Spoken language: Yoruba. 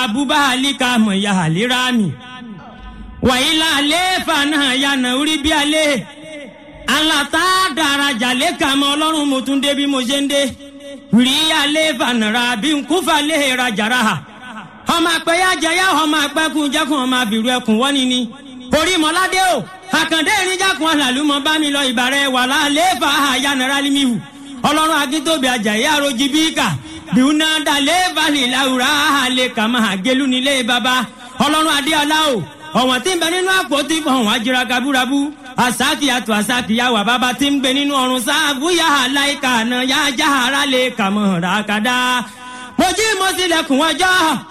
abubahalika mọ̀ ya halirami wàyílà àlééfà náà yànnà orí bí alẹ́ alata daraja lẹ́ka mọ́ ọlọ́run mo tún dé bí mo ṣe ń dé rí àlééfà nàrà bí nkúfà lè rajàrà ha ọmọ àpẹyà jẹyà ọmọ àpẹkùn jẹkùn ọmọ àbìrù ẹkùn wọ́ni ni orí mọ́ládé o àkàndé ìrìnjàkùn àlàlùmọ́ bá mi lọ ìbàrẹ̀ wàlá àlééfà àyànnàrà límìhù ọlọ́run akíntóbi àjàyè àròjì bíkà bíúná dalẹ̀ balẹ̀ làwùrà àlẹ̀ kàmá àgẹ́lú nílé baba ọlọ́run adéọlá o ọ̀wọ̀n tí ń bẹ nínú àpótí ọ̀hún ajira kaburabu asaki àtò asaki yàwà bàbá tí ń bẹ nínú ọ̀run sáàbù yàhà láìka àná yàjà ara lè kàmọ́ ràkàdá mo jí mo tilẹ̀kùn ọjọ́